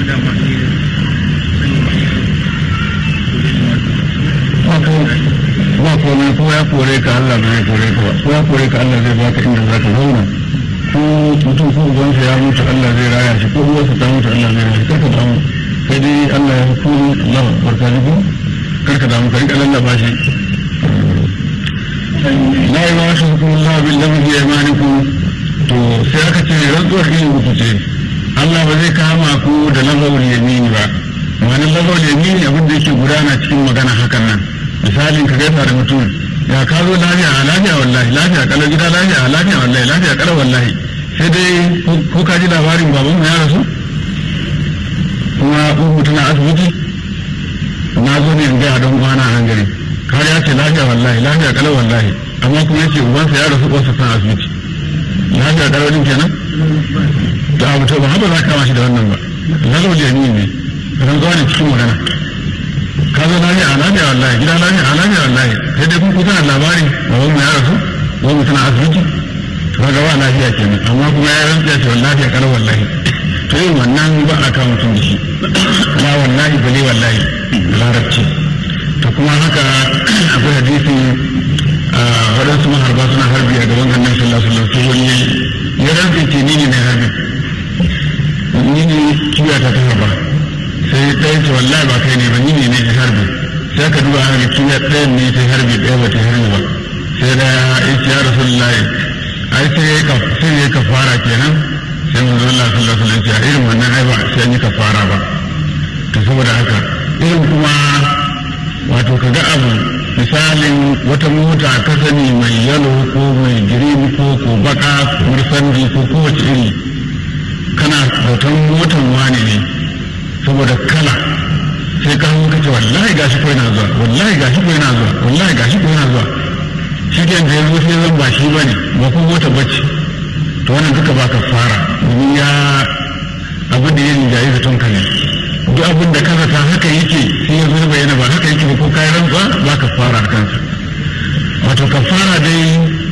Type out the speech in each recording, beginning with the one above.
ba komai ko ya kore ka Allah ba zai kore ka ba ko ya kore ka Allah zai baka inda za ka zauna ko mutum ko ubansa ya mutu Allah zai raya shi ko uwarsa ta mutu Allah zai raya shi karka damu sai dai Allah ya hukumi Allah barka da ku karka damu ka rika lallaba shi la ilaha illallah billahi bi imanikum to sai aka ce rantsuwar yin uku ce Allah ba zai kama ku da lagawul yamini ba wani lagawul yamini abin da yake gudana cikin magana hakan nan misalin ka gaisa da mutum ya ka zo lafiya a lafiya wallahi lafiya kalau gida lafiya a lafiya wallahi lafiya kalau wallahi sai dai ko ka ji labarin baban mu ya rasu kuma uku tana asibiti na zo ne in gaya don kwana a hangare kar ya ce lafiya wallahi lafiya kalau wallahi amma kuma ya ce ubansa ya rasu uwarsa tana asibiti lafiya kalau din kenan to abu to ba haka za ka kama shi da wannan ba lalawar jami'i ne rantsuwa ne cikin magana ka zo lafiya a lafiya wallahi gida lafiya a lafiya wallahi sai dai kun kusa da labari baban mu ya rasu baban mu tana asibiti to kaga ba lafiya kenan amma kuma ya rantsa ce wallahi ya kala wallahi to yin wannan ba a kawo mutum da shi la wallahi bale wallahi larabci to kuma haka akwai hadisi waɗansu maharba suna harbi a gaban annabi sallallahu alaihi wasallam sai wani ya rantsa ce ni ne mai harbi ni ne kiyata ta harba sai ɗaya ce wallahi ba kai ne ba ni ne ne harbi sai ka duba haka kiyar ɗayan ne ta harbi ɗaya ba ta harbi ba sai da ya ce ya rasulullahi ai sai ka sai ya kafara kenan sai manzo Allah sallallahu alaihi wasallam ya irin wannan ai ba sai ni kafara ba to saboda haka irin kuma wato kaga abu misalin wata mota ka sani mai yalo ko mai girin ko ko baka ko sandi ko kowace iri kana hoton motan wani ne saboda kala sai ka hannu kace wallahi gashi ko yana zuwa wallahi gashi ko yana zuwa wallahi gashi ko yana zuwa shi ke da yanzu sai zan ba shi bane ba ko mota bacci to wannan duka ba ka fara domin ya abu da yin jayi zaton ka ne duk abin da kaza ta haka yake sai ya zo bayyana ba haka yake ba ko kayan rantsuwa ba ka fara a kansa wato ka fara dai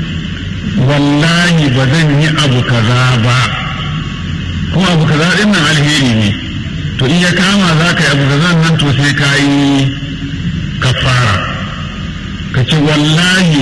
wallahi ba zan yi abu kaza ba kuma abu kaza din nan alheri ne to in ya kama za ka yi abu kaza nan to sai ka yi kafara ka ce wallahi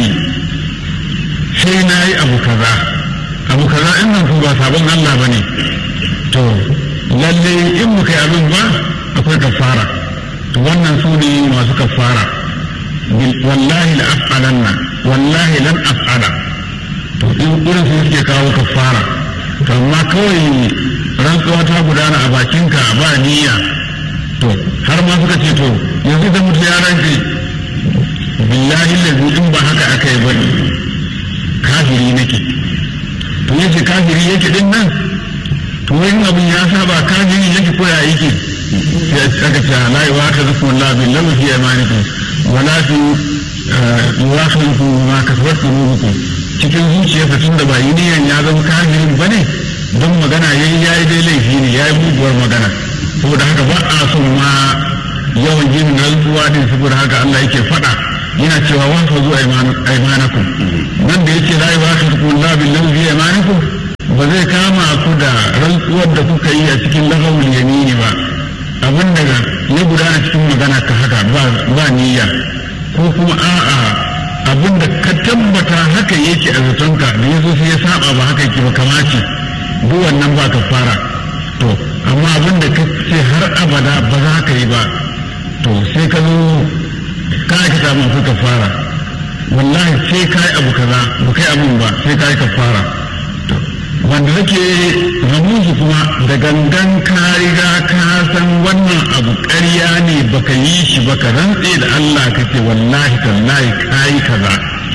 sai na yi abu kaza abu kaza in nan ba sabon Allah ba ne to lalle in muka yi abin ba akwai kafara to wannan su ne masu kafara wallahi la af'alanna wallahi lan af'ala to in irin su suke kawo kafara to amma kawai rantsuwa ta gudana a bakinka ba niyya to har ma suka ce to yanzu da mutu ya rantse billahi lazi in ba haka aka yi bane kafiri nake to yace kafiri yake din nan to wani abin ya saba kafiri yake ko ya yake sai aka ce la yu'akhidhukum Allah bil lahu fi imanikum wa la fi yu'akhidhukum ma kasabat qulubukum cikin zuciyarsa tunda ba yi niyan ya zama kafirin bane don magana yayi yayi dai laifi ne yayi muguwar magana saboda haka ba a son ma yawan yin rantsuwa din saboda haka Allah yake faɗa yana cewa wa fa zuwa aimanakum nan da yake la yu'akhidhukum Allah bil lahu fi imanikum ba zai kama ku da rantsuwar da kuka yi a cikin lahawul yamini ba abin da ya gudana cikin magana ka haka ba niyya ko kuma a'a abin da ka tabbata haka yake a zatonka da ya zo sai ya saba ba haka yake ba kamace duk wannan ba ka fara to amma abin da ka ce har abada ba za ka yi ba to sai ka zo ka aka samu ka fara wallahi sai ka yi abu kaza ba kai abin ba sai ka yi ka fara wanda nake ramusu kuma da gangan ka riga ka san wannan abu ƙarya ne baka yi shi ba ka rantse da Allah ka ce wallahi tallahi ka yi kaza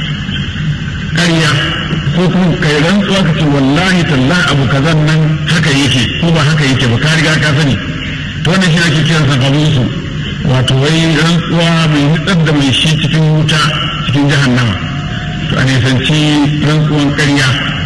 ƙarya ko kuma kai rantsuwa ka ce wallahi tallahi abu kazan nan haka yake ko ba haka yake ba ka riga ka sani to wannan shi ake kiransa ramusu wato wai rantsuwa mai nutsar da mai shi cikin wuta cikin jahannama to a nisanci rantsuwan ƙarya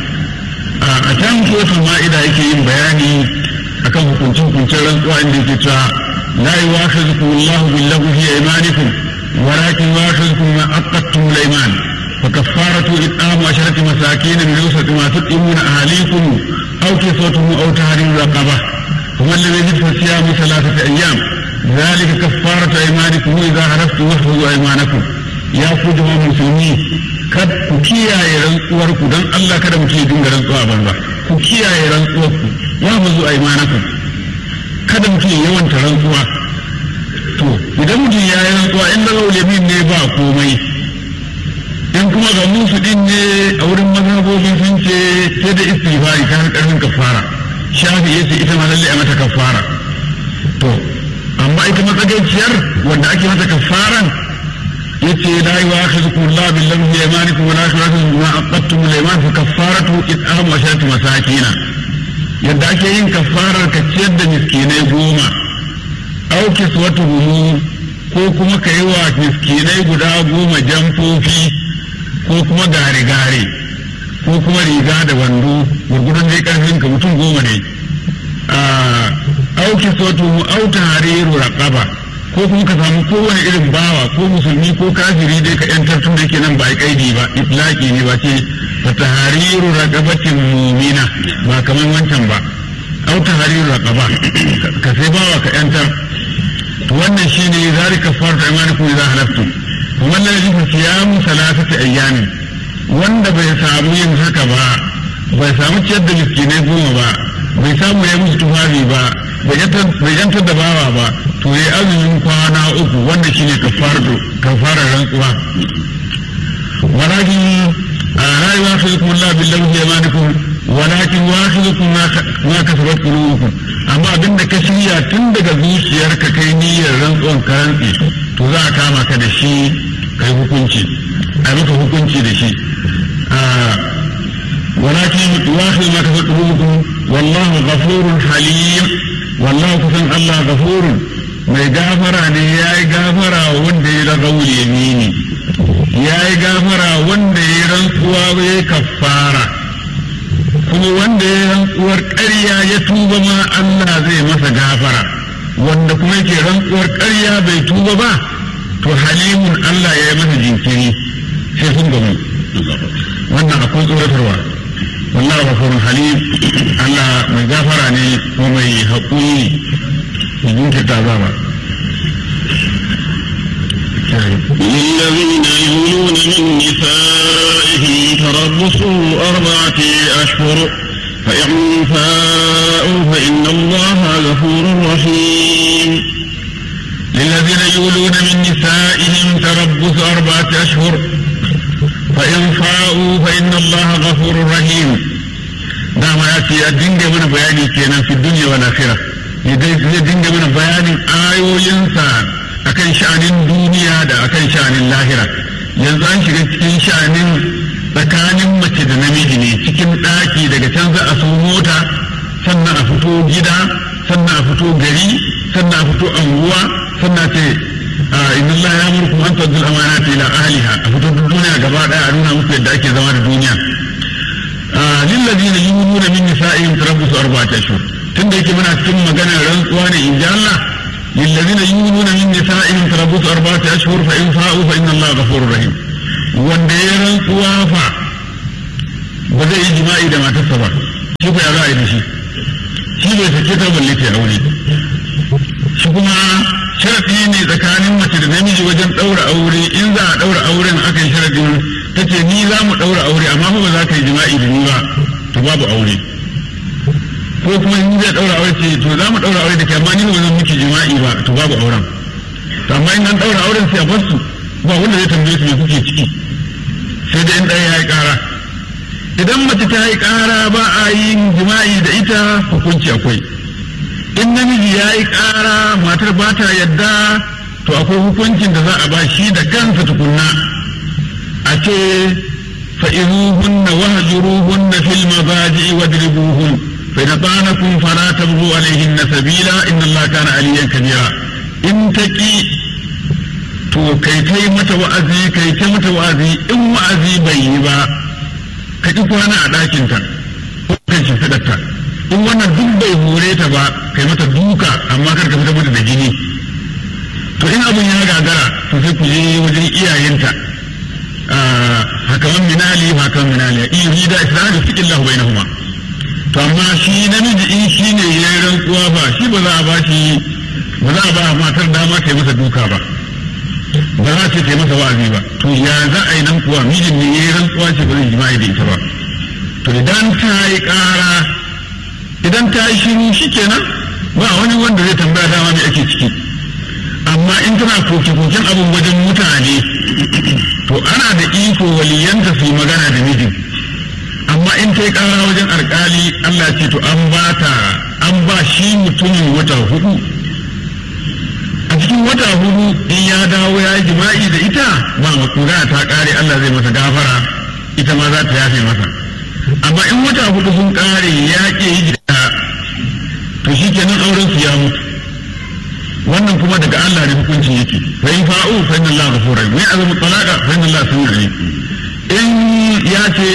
a can kotun ma'ida yake yin bayani akan hukuncin hukuncin rantsuwa inda yake cewa la yuwakhizukum Allahu billahu fi aymanikum walakin yuwakhizukum ma aqadtum al-ayman fa kaffaratu it'amu asharati masakin min awsati ma tut'imuna ahlikum aw kisatuhum aw tahriru raqaba kuma alladhi yajib siyamu thalathati ayyam ذلك كفارة أيمانكم إذا عرفتم واحفظوا أيمانكم يا فوجوا مسلمين kad ku kiyaye rantsuwar ku don Allah kada mutum ya dinga rantsuwa a banza ku kiyaye rantsuwar ku ya bazu aymanakum kada mutum ya yawanta rantsuwa to idan mutum ya yi rantsuwa in lagau yamin ne ba komai in kuma ga musu din ne a wurin mazhabobi sun ce sai da istighfari ta har karfin kafara shafi yace ita ma lalle a mata kafara to amma ita matsagaiciyar wanda ake mata kafaran yace la yu'akhidhukum Allah bil lamhi fi aymanikum wa la yu'akhidhukum bima aqadtum al ayman fa kaffaratu it'amu asharati masakina yadda ake yin kafarar ka ciyar da miskinai goma aw kiswatuhum ko kuma ka yi wa miskinai guda goma jamfofi ko kuma gare-gare ko kuma riga da wando gurgudun dai karfin ka mutum goma ne auki sotu au tahriru raqaba ko kuma ka samu kowane irin bawa ko musulmi ko kafiri dai ka yantar tun da yake nan ba a kaidi ba itlaqi ne ba ce fa tahriru raqabatin mu'mina ba kaman wancan ba au tahriru raqaba ka sai bawa ka yantar to wannan shine zalika farta imanikum idza halaftum kuma la yajibu siyamu salasati ayyamin wanda bai samu yin haka ba bai samu ciyar da miskinai goma ba bai samu ya musu tufafi ba bai yantar da bawa ba to ya azumin kwana uku wanda shine kafarar rantsuwa walakin la yuwakhidukum Allah bil lamhi yamanikum walakin yuwakhidukum ma kasabat qulubukum amma abinda ka shirya tun daga zuciyarka kai niyyar rantsuwan karantsi to za a kama ka da shi kai hukunci a maka hukunci da shi ولكن يواخذ ما كسبت قلوبكم والله غفور حليم والله كسن الله غفور mai gafara ne ya yi gafara wanda ya ragau yamini ya yi gafara wanda ya rantsuwa ya kafara kuma wanda ya rantsuwar ƙarya ya tuba ma Allah zai masa gafara wanda kuma yake rantsuwar ƙarya bai tuba ba to halimun Allah ya yi masa jinkiri sai sun gamu wannan akwai tsoratarwa والله غفور حليم الله من غفرني ومن حقوني من كتابا للذين يولون من نسائهم تربص أربعة أشهر فإن فاءوا فإن الله غفور رحيم للذين يولون من نسائهم تربص أربعة أشهر فإن فاءوا فإن الله غفور رحيم دام يأتي الدين من بياني كينا في الدنيا والآخرة zai dinga mana bayanin ayoyinsa akan sha'anin duniya da akan sha'anin lahira yanzu an shiga cikin sha'anin tsakanin mace da namiji ne cikin ɗaki daga can za a so mota sannan a fito gida sannan a fito gari sannan a fito anguwa sannan ce inna Allah ya murkum an tadul amanati ila ahliha a fito duniya gaba daya a nuna muku yadda ake zama da duniya lillazina yuluna min nisa'ihim tarabbusu arba'ati ashhur tunda yake muna cikin maganar rantsuwa ne in ji Allah lillazina yuluna min nisa'ihim tarabbusu arba'ati ashhur fa in fa'u fa inna Allah ghafurur rahim wanda ya rantsuwa fa ba zai yi jima'i da matarsa ba shi ko ya za a yi da shi shi bai sake ta balle ta aure shi kuma sharaɗi ne tsakanin mace da namiji wajen ɗaura aure in za a ɗaura auren aka yi sharaɗin ta ce ni za mu ɗaura aure amma ba za ka yi jima'i da ni ba to babu aure ko kuma in zai ɗaura aure ce to za mu ɗaura aure da ke amma ni ba zan miki jima'i ba to babu auren to amma in an ɗaura auren sai a bar su ba wanda zai tambaye su me kuke ciki sai da in ɗaya ya yi ƙara idan mace ta yi ƙara ba a yin jima'i da ita hukunci akwai in namiji ya yi ƙara matar ba ta yadda to akwai hukuncin da za a ba shi da kansa tukunna a ce fa'izuhunna wahjuruhunna fil mazaji'i wadribuhun fa idza tanakum fala tabghu alayhinna sabila inna allaha kana aliyan kabira in taki to kai kai mata wa'azi kai ta mata wa'azi in wa'azi bai yi ba ka ki kwana a ɗakinta ko kan shimfiɗarta in wannan duk bai hore ta ba kai mata duka amma kar ka fita mata da jini to in abun ya gagara to sai ku je wajen iyayenta hakaman minali hakaman minali in yurida islamu fiqillahu bainahuma to amma shi namiji in shi ne ya yi rantsuwa ba shi ba za a ba shi ba za a ba matar dama ta yi masa duka ba ba za ta yi masa wa'azi ba to ya za a yi nan kuwa mijin ne ya yi rantsuwa ce ba zai jima'i da ita ba to idan ta yi ƙara idan ta yi shiru shi kenan ba wani wanda zai tambaya dama me ake ciki amma in tana koke-koken abin wajen mutane to ana da iko waliyanta su yi magana da mijin amma in ta yi ƙara wajen alƙali Allah ce to an ba ta an ba shi mutumin wata hudu a cikin wata hudu in ya dawo ya yi jima'i da ita ba makura ta ƙare Allah zai masa gafara ita ma za ta yafe masa amma in wata hudu sun ƙare ya ke yi da to shi kenan auren su ya mutu wannan kuma daga Allah ne hukunci yake fa in fa'u fa inna Allah ghafurur rahim wa azamu talaqa fa inna Allah samiu alim in ya ce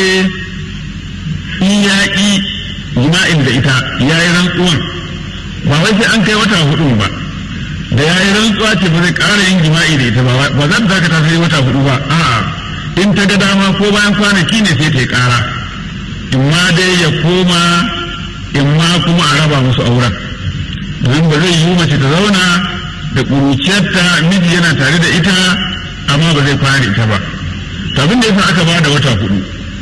in ya ƙi jima'in da ita ya yi rantsuwan ba wai sai an kai wata hudu ba da ya yi rantsuwa ce ba zai ƙara yin jima'i da ita ba ba za ta dakata sai wata hudu ba a'a in ta ga dama ko bayan kwanaki ne sai ta yi ƙara in ma dai ya koma in ma kuma a raba musu auren domin ba zai yi mace ta zauna da ƙuruciyarta miji yana tare da ita amma ba zai kwana da ita ba abin da yasa aka ba da wata hudu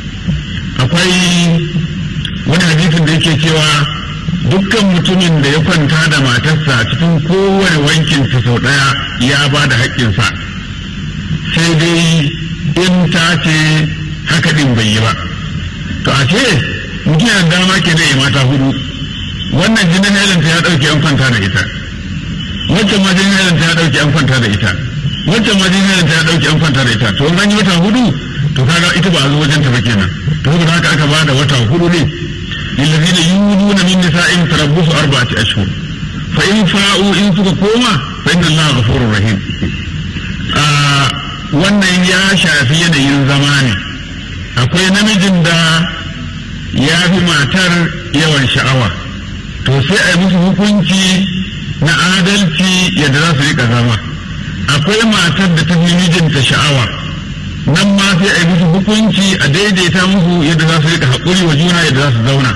akwai wani hadisin da yake cewa dukkan mutumin da ya kwanta da matarsa cikin kowane wankin sa sau ɗaya ya ba da haƙƙinsa sai dai in ta ce haka ɗin bai yi ba to a ce mutum yana dama ke da mata hudu wannan jinin helanta ya ɗauke an kwanta da ita wancan ma jinin helanta ya ɗauke an kwanta da ita wancan ma jinin helanta ya ɗauke an kwanta da ita to an yi wata hudu to kaga ita ba a zo wajen ta ba kenan to saboda haka aka bada wata hudu ne lillazina yuluna min nisa'in tarabbusu arba'ati ashhur fa in fa'u in suka koma fa inna allaha ghafurur rahim a wannan ya shafi yanayin zama ne akwai namijin da ya fi matar yawan sha'awa to sai a yi musu hukunci na adalci yadda za su rika zama akwai matar da ta fi mijinta sha'awa nan ma sai a yi musu hukunci a daidaita musu yadda za su rika haƙuri wa juna yadda za su zauna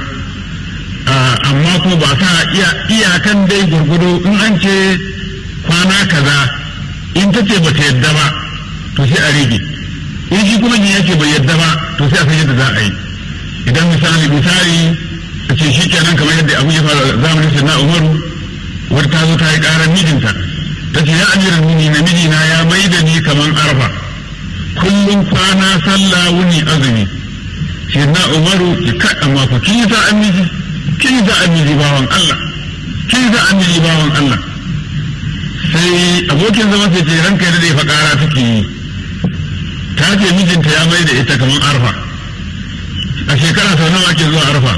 amma kuma ba sa iyakan dai gurgudu in an ce kwana kaza in ta ce ba ta yadda ba to sai a rage in shi kuma ya ce bai yadda ba to sai a san yadda za a yi idan misali misali a ce shi kenan kamar yadda abu ya fara zamanin sai na umaru wata ta zo ta yi ƙarar mijinta ta ce ya amiran mini na mijina ya mai da ni kamar arfa kullum kwana sallah wuni azumi sai na umaru ki ka amma ku kin yi sa'an miji kin yi sa'an miji bawan Allah kin yi sa'an miji bawan Allah sai abokin zama sai ce ranka da ya fa ƙara take yi ta ce mijinta ya mai da ita kamar arfa a shekara sau nawa ake zuwa arfa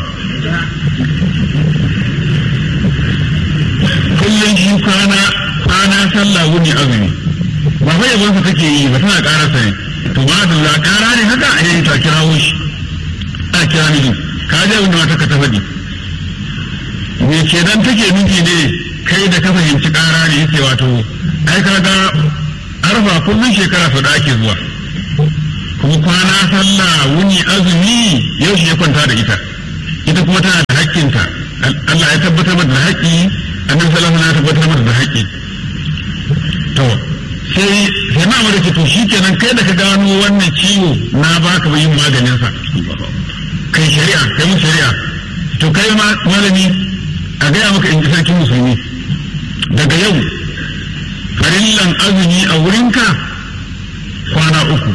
kullum shi kwana kwana sallah wuni azumi ba fa yabonsa take yi ba tana ƙararsa ne to ba da za ƙara ne haka a yayin ta kirawo shi a kira miji ka je wanda mata ka ta faɗi me kenan take miji ne kai da ka fahimci ƙara ne yake wato ai ka ga arfa kullum shekara sau da ake zuwa kuma kwana sallah wuni azumi yau shi ya kwanta da ita ita kuma tana da haƙƙinta Allah ya tabbatar mata da haƙƙi annabi sallallahu alaihi wasallam ya tabbatar mata da haƙƙi to sai sai na mara to shikenan kai da ka gano wannan ciwo na baka yin maganin sa kai shari'a kai mun shari'a to kai ma malami a gaya maka in ji sarkin musulmi daga yau farillan azumi a wurinka kwana uku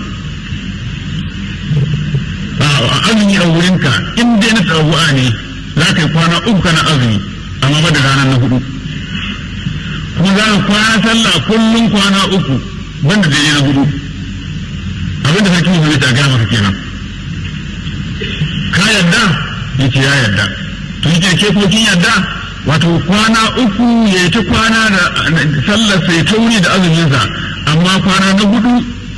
azumi a wurinka in dai na tsabu'a ne za ka yi kwana uku kana azumi amma ba da ranar na hudu kuma za ka kwana sallah kullum kwana uku banda da na hudu abinda sarki musulmi ta gaya maka kenan ka yarda ya ce ya yarda to yi ke ko kin yarda wato kwana uku ya ta kwana da sallar sai ta wuni da azuminsa amma kwana na hudu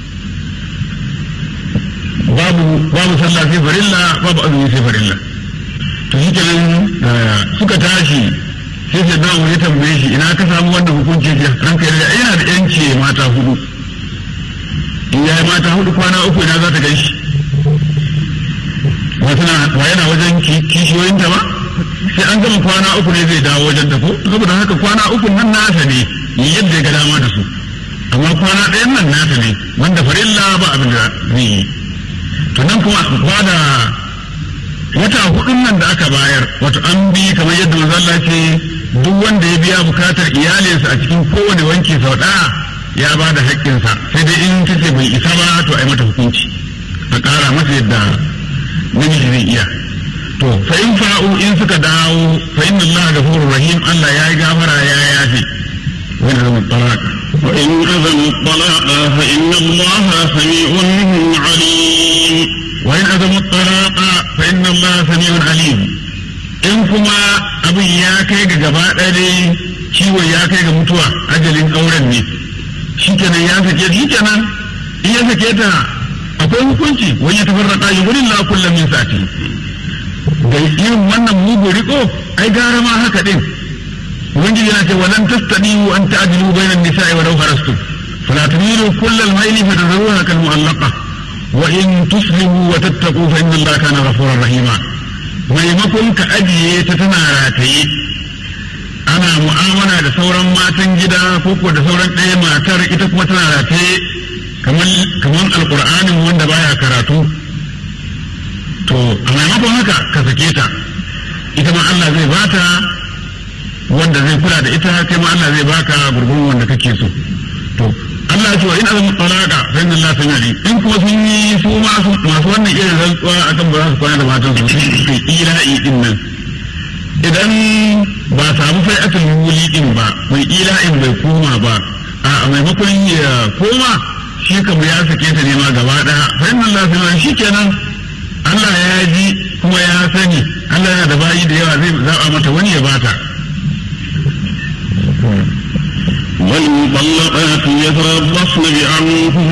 babu babu sallah sai farilla babu azumi sai farilla to shi kenan suka tashi sai sai na ya tambaye shi ina ka samu wannan hukunci ce ranka yarda yana da yanci mata hudu in ya yi mata hudu kwana uku ina za ta gan shi ba yana wajen kishiyoyinta ba sai an gama kwana uku ne zai dawo wajen ta ko saboda haka kwana uku nan nasa ne yadda ya ga dama da su amma kwana ɗayan nan nasa ne wanda farilla ba abin da zai yi to nan kuma ba da wata hudun nan da aka bayar wato an bi kamar yadda manzo Allah ce duk wanda ya biya bukatar iyalinsa a cikin kowane wanki sau ɗaya ya ba da haƙƙinsa sai dai in ta ce bai isa ba to a yi mata hukunci a ƙara masa yadda namiji zai iya to fa in fa'u in suka dawo fa inna Allah ghafurur rahim Allah ya yi gafara ya yafe wani zama talaka وإن أذنوا الطلاق فإن الله سميع عليم وإن أذنوا الطلاق فإن الله سميع عليم in kuma abin ya kai ga gaba ɗaya ciwon ya kai ga mutuwa ajalin auren ne shikenan ya sake shikenan in ya sake ta akwai hukunci wani ya tafarraka yi wurin la kullum min sati da irin wannan mugu riko ai gara ma haka din ubangiji yana ce walan tastadiu an ta'dilu bainan nisa'i walau harastum fala tumilu kullal mayli fa tadruha kal mu'allaqa wa in tuslimu wa tattaqu fa inna allaha kana ghafurur rahima maimakon ka ajiye ta tana rataye ana mu'amala da sauran matan gida ko ko da sauran ɗaya matar ita kuma tana rataye kamar kamar alqur'anin wanda baya karatu to a maimakon haka ka sake ta ita ma Allah zai bata wanda zai kula da ita kai ma Allah zai baka gurgurun wanda kake so to Allah ya ce wa in azam talaqa fa inna Allah sami in kuma sun yi su ma masu wannan irin rantsuwa akan ba za su kwana da matan su sai ila'i din nan idan ba samu sai asalin wuli din ba mai ila'in bai koma ba a maimakon ya koma shi kam ya sake ta ne ma gaba daya fa inna Allah sami shikenan Allah ya ji kuma ya sani Allah yana da bayi da yawa zai zaba mata wani ya bata والمطلقات يتربصن بأنفسهن